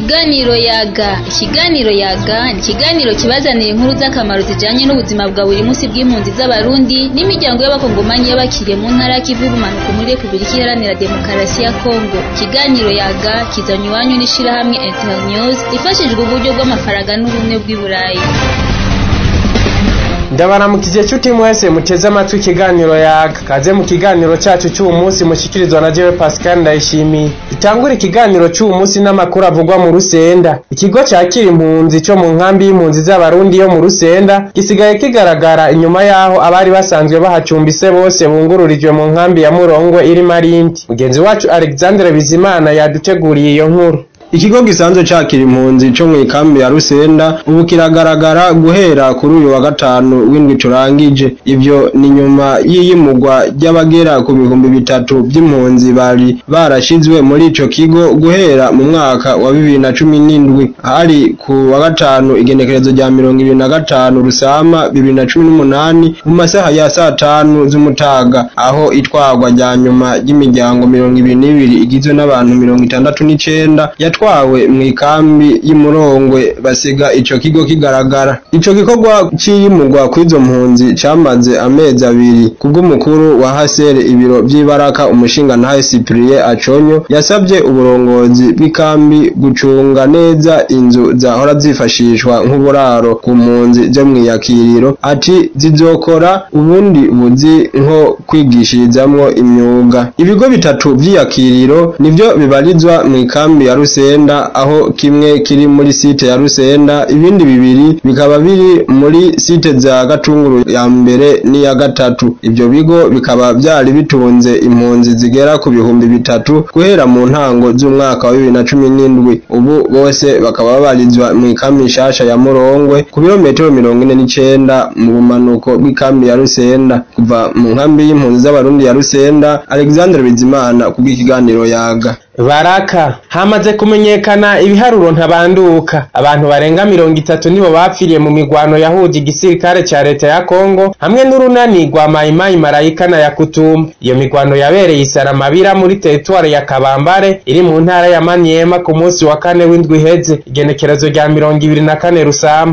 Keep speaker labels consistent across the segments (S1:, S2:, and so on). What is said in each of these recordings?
S1: Ikiganiro yaga ikiganiro yaga ni ikiganiro kibazanira inkuru z'akamaro zijanye n'ubuzima bwa buri munsi bw'impunzi z'abarundi n'imiryango y'abakongomanyi y'abakiriye mu ntara y'ikivu y'ubumanuko muri repubulika iharanira demokarasi ya kongo ikiganiro yaga kizanye iwanyu n'ishirahamwe internews ifashijwe uburyo bw'amafaranga n'ubumwe bw'i burayi
S2: ndabaramukije nshuti mwese muteze amatwi ikiganiro yaga kaze mu kiganiro cacu c'uwu munsi mushikirizwa na jewe pascal ndayishimiye itangura ikiganiro c'uwu munsi n'amakuru avugwa mu rusenda ikigo cakira impunzi co mu nkambi y'impunzi z'abarundi yo mu rusenda gisigaye kigaragara inyuma y'aho abari basanzwe bahacumbise bose bungururijwe mu nkambi ya murongwe iri marindi mugenzi wacu alexandre bizimana yaduteguriye iyo nkuru
S3: Ikigo gisanzwe cakira impunzi co mw'ikambi ya Rusenda ubu kiragaragara guhera kuri uyu wa gatanu w'indwi turangije ivyo ni nyuma y'iyimugwa ry'abagera ku bihumbi bitatu vy'impunzi bari barashizwe muri ico kigo guhera mu mwaka wa bibiri na cumi n'indwi hari ku wa gatanu igenekerezo rya mirongo ibiri na gatanu rusama bibiri na cumi n'umunani mu masaha ya saa tanu z'umutaga aho itwarwa rya nyuma ry'imiryango mirongo ibiri n'ibiri igizwe n'abantu mirongo itandatu n'icenda yatwawe mw'ikambi y'umurongwe basiga ico kigo kigaragara ico gikorwa c'iyimurwa kw'izo mpunzi camaze amezi abiri kubw'umukuru wa hasere ibiro vy'ibaraka umushingantahe Cyprien Aconyo yasabye uburongozi bw'ikambi gucunga neza inzu zahora zifashishwa nk'uburaro ku mpunzi zo mw'iyakiriro ati zizokora ubundi buzi nko kwigishirizamwo imyuga ibigo bitatu vy'iyakiriro nivyo bibarizwa mw'ikambi ya Rusenda aho kimwe kiri muri site ya Rusenda ibindi bibiri bikaba biri muri site za Gatunguru ya mbere n'iya gatatu ivyo bigo bikaba vyari bitunze impunzi zigera ku bihumbi bitatu guhera mu ntango z'umwaka wa bibiri na cumi n'indwi ubu bose bakaba babarizwa mw'ikambi nshasha ya Murongwe ku birometero mirongo ine n'icenda mu bumanuko bw'ikambi ya Rusenda kuva mu nkambi y'impunzi z'abarundi ya Rusenda Alexandre Bizimana kubw'ikiganiro yaga
S2: baraka hamaze kumenyekana ibiharuro ntabanduka abantu barenga mirongo itatu nibo bapfiriye mu migwano yahuje igisirikare ca leta ya kongo hamwe n'urunani rwa mayimayi marayika na yakutumba iyo migwano yabereye isaramabira muri teritwari ya kabambare iri mu ntara ya manyema ku munsi wa kane w'indwi iheze igenekerezo rya mirongo ibiri na kane rusama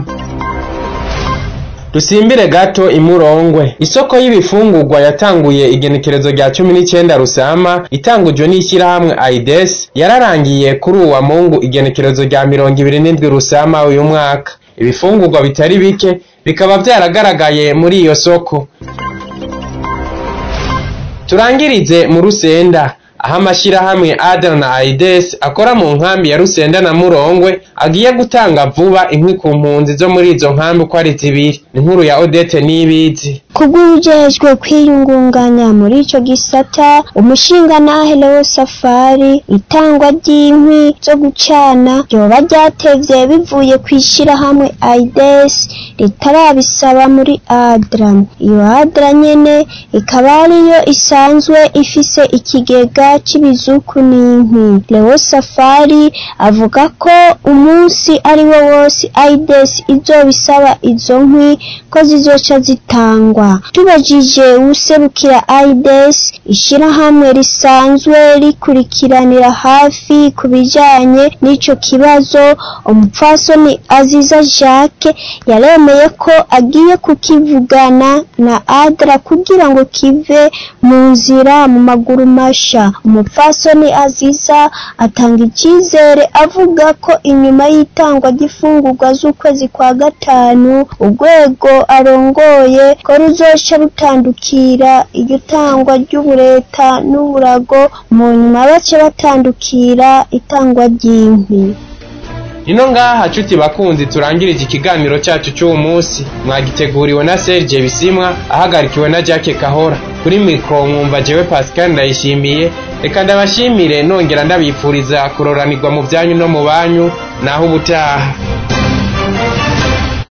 S2: dusimbire gato imurongwe isoko y'ibifungurwa yatanguye igenekerezo rya cumi n'icenda rusama itangujwe n'ishyirahamwe aides yararangiye kuri uwa mungu igenekerezo rya mirongo ibiri n'indwi rusama uyu mwaka ibifungurwa bitari bike bikaba vyaragaragaye muri iyo soko turangirize mu rusenda aho amashyirahamwe adana na aides akora mu nkambi ya rusenda na murongwe agiye gutanga vuba inkwi ku mpunzi zo muri izo nkambi uko ari zibiri inkuru ya odete n'ibizi
S4: kubw'ubujejwe kwiyungunganya muri ico gisata umushingantahe Leo Safari itangwa ry'inkwi zo gucana ryoba ryatevye bivuye kw'ishirahamwe aides ritarabisaba muri adra iyo adra nyene ikaba ariyo isanzwe ifise ikigega c'ibizuku n'inkwi Leo Safari avuga ko umunsi ari wo wose aides izobisaba izo nkwi ko zizoca zitangwa tubajije uwuserukira aides ishirahamwe risanzwe rikurikiranira hafi ku bijanye n'ico kibazo umupfasoni aziza jacques yaremeye ko agiye kukivugana na adra kugira ngo kive mu nzira mu maguru masha umupfasoni aziza atanga icizere avuga ko inyuma y'itangwa ry'ifungurwa z'ukwezi kwa gatanu urwego arongoye ko ruzoca rutandukira iryo tangwa ry'ubureta n'uburago mu nyuma bace batandukira itangwa ry'inkwi
S2: ino ngaha nshuti bakunzi turangirije ikiganiro cyacu cy'uwo munsi mwagiteguriwe na Serge Bisimwa ahagarikiwe na Jacques Kahora kuri mikro mwumva jewe Pascal ndayishimiye reka ndabashimire nongera ndabifuriza kuroranirwa mu byanyu no mu banyu naho ubutaha